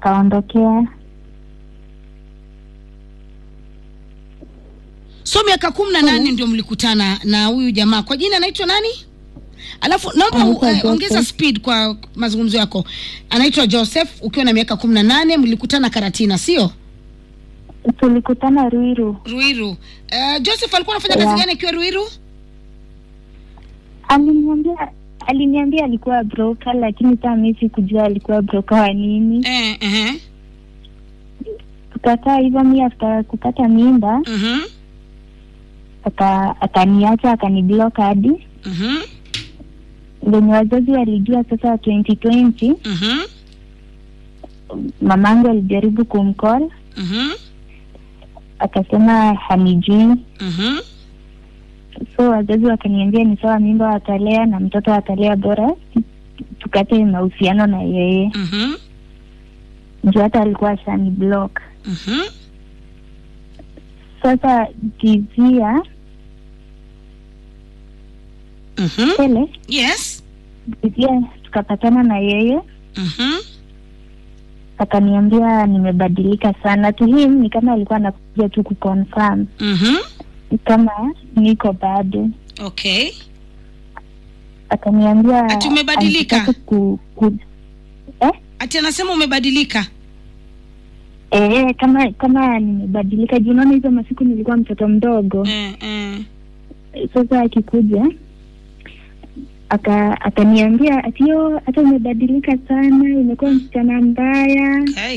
akaondokea. so miaka kumi na nane ndio mlikutana na huyu jamaa kwa jina anaitwa nani alafu naomba Anaitwa uh, Joseph. ongeza speed kwa mazungumzo yako anaitwa joseph ukiwa na miaka kumi na nane mlikutana karatina sio Tulikutana Ruiru. ruiru uh, joseph alikuwa anafanya kazi Yeah. gani akiwa ruiru Aliniambia aliniambia alikuwa broker, lakini saa mi sikujua alikuwa broker wa nini. eh, uh-huh. Tukakaa hivyo, mi after kupata mimba Uh-huh. aka akaniacha akaniblock hadi Uh-huh. venye wazazi walijua sasa 2020 Uh-huh. mamangu alijaribu kumcall Uh-huh. akasema hanijui Uh-huh. so wazazi wakaniambia ni sawa mimba watalea na mtoto watalea bora tukate mahusiano na yeye Uh-huh. juu hata alikuwa ashani block Uh-huh. sasa kizia Uh-huh. tele yes kizia tukapatana na yeye Uh-huh. akaniambia nimebadilika sana to him ni kama alikuwa anakuja tu kuconfirm Uh-huh. kama niko bado okay akaniambia Ati umebadilika? anataka ku, ku, eh? ati anasema umebadilika Eh, kama kama nimebadilika juu unaona hizo masiku nilikuwa mtoto mdogo eh, eh. sasa akikuja aka akaniambia atio hata umebadilika sana imekuwa msichana mbaya Okay.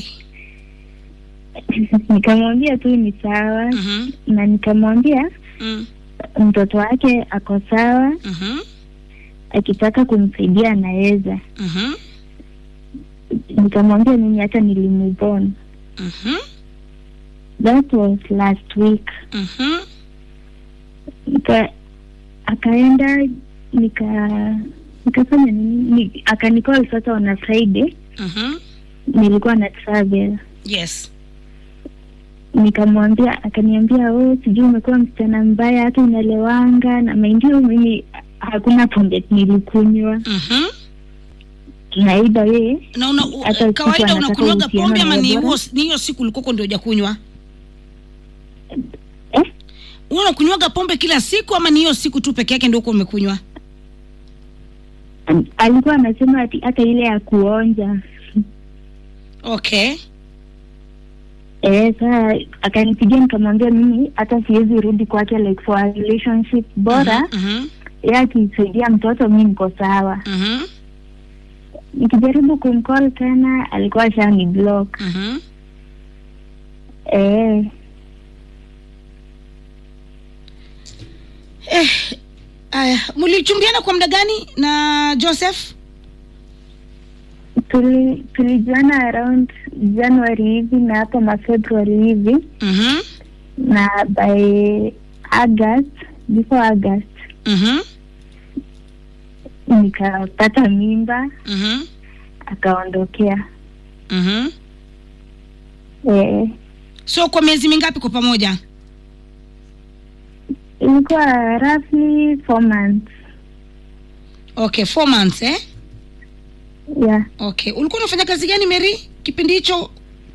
nikamwambia tu ni sawa Mhm. na nikamwambia Mm. mtoto wake ako sawa Mhm. akitaka kumsaidia anaweza Mhm. nikamwambia mimi hata nilimove on Mhm. that was last week Mhm. nika akaenda nika nikafanya nini ni, akanicall sasa on a friday Mhm. nilikuwa na travel yes nikamwambia akaniambia oh sijui umekuwa msichana mbaya hata unalewanga na maindio mimi hakuna pombe nilikunywa Mhm. tunaiba yeye na una, u, Hata kawaida siku anataka unakunywaga uhusiano pombe na ama ni wewe huo- bora? ni hiyo siku ulikoko ndio hujakunywa eh? Wewe unakunywaga pombe kila siku ama ni hiyo siku tu peke yake ndio uko umekunywa alikuwa anasema ati hata ile ya kuonja okay Eh, saa akanipigia nikamwambia mimi hata siwezi rudi kwake like for a relationship bora Mhm. yeye akisaidia mtoto mi niko sawa Mhm. nikijaribu kumcall tena alikuwa ashani block Mhm. eh, eh aya mlichumbiana kwa muda gani na joseph tuli tulijuana around january hivi na hapo mafebruary hivi Mhm. na by august before august Mhm. nikapata mimba Mhm. akaondokea Mhm. eh, so kwa miezi mingapi kwa pamoja ilikuwa roughly four months okay four months eh yeah okay ulikuwa unafanya kazi gani mary kipindi hicho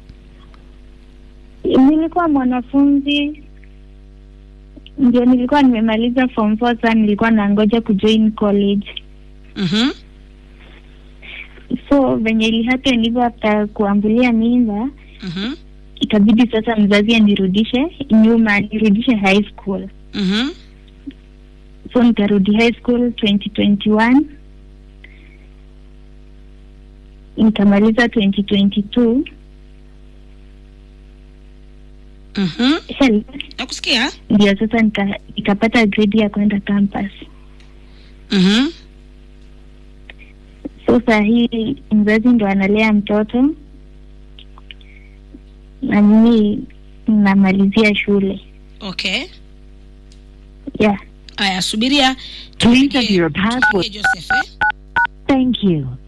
nilikuwa mwanafunzi ndio nilikuwa nimemaliza form four sasa nilikuwa nangoja kujoin college Mhm. so venye ilihappen hivyo after kuambulia mimba Mhm. ikabidi sasa mzazi anirudishe nyuma nirudishe high school Mhm. so nikarudi high school 2021 nikamaliza 2022 Mhm. Hell, nakusikia ndio sasa nika- nikapata grade ya kwenda campus Mhm. so saa hii mzazi ndo analea mtoto na mimi namalizia shule okay yeah aya subiria Please tupigie- enter your password. tupigie joseph eh? Thank you.